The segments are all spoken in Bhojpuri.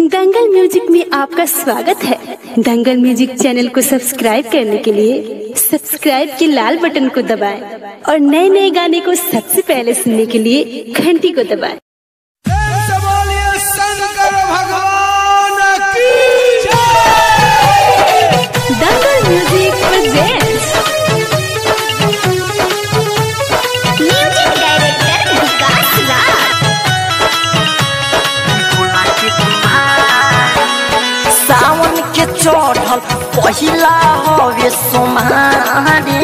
दंगल म्यूजिक में आपका स्वागत है दंगल म्यूजिक चैनल को सब्सक्राइब करने के लिए सब्सक्राइब के लाल बटन को दबाएं और नए नए गाने को सबसे पहले सुनने के लिए घंटी को दबाएं से बोलिए शंकर भगवान की जय Dangal music presents music director Vikas Raj सावन के चढ़ल पहिला हवे सोमारे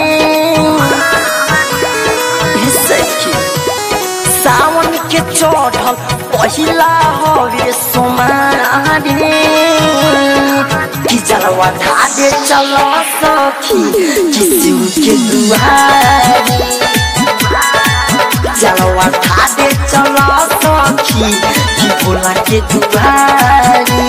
हे सखी सावन के चढ़ल पहिला हवे सोमारे कि जलवा ढाडे चल सखी किसी के दुआरे जलवा ढाडे चल सखी कि भोला के दुआरे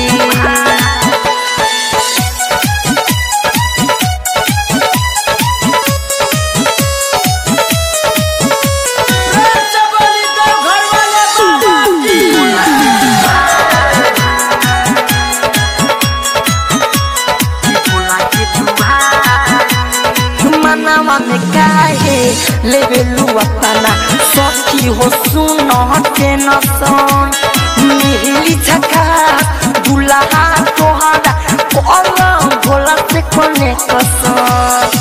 से बोली तो घर वाले बाबा की मनवा में काहे लेवे अपना सखी हो सुन हटे न सन मिली झका दुल्हा तोहरा कलम भोला से कोने कसम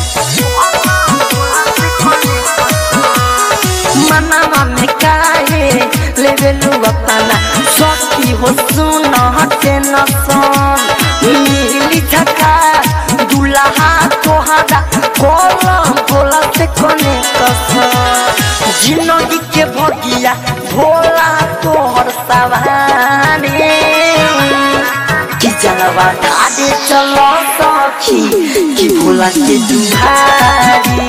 मनवा में काहे लेवे अपना सखी हो सुन हटे न सन मिली झका दुल्हा तोहरा कलम भोला से कोने कसम जिंदगी के भगिया भोला तोहर सवारे कि जलवा ढाडे चलो सखी कि भोला के दुहारे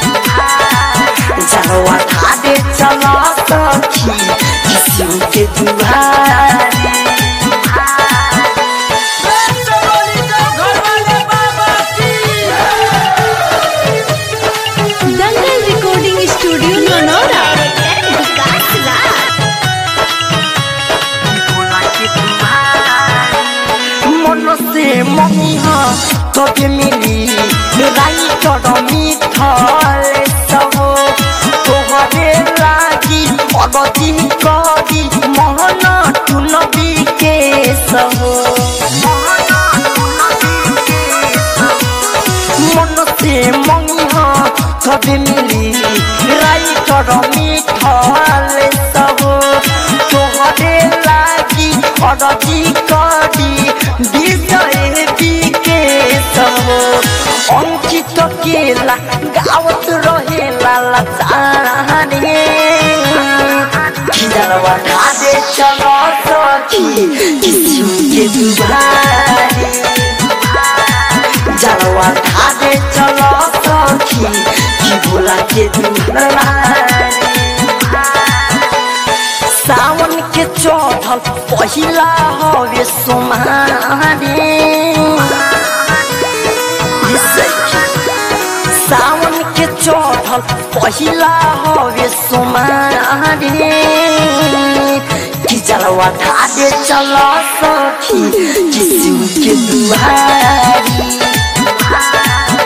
जलवा ढाडे चलो सखी कि शिव के दुहारे से बोली तो घर वाले बाबा की Dangal recording studio Nonora director Vikas Raj मन से ममिह तबे मिली राई चढ़ मिथल सब तोहरे लागी अगति करी मोहन टुन के सब मन से ममिह तबे मिली राई चढ़ मिथल सब तोहरे लागी अगति करी विजय के सब अंकित केला गावत रहेला लचारे खिजरवा ढाडे चलो सखी किसी के दुबारे जलवा ढाडे चलो सखी कि भोला के दुबारे सावन के चढ़ल पहिला हवे सोमारे हे सखी, सावन के चढ़ल पहिला हवे सोमारे कि जलवा ढाडे चल सखी किसी के दुआरी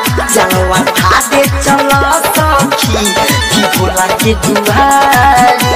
जलवा ढाडे चल सखी कि भोला के दुआरी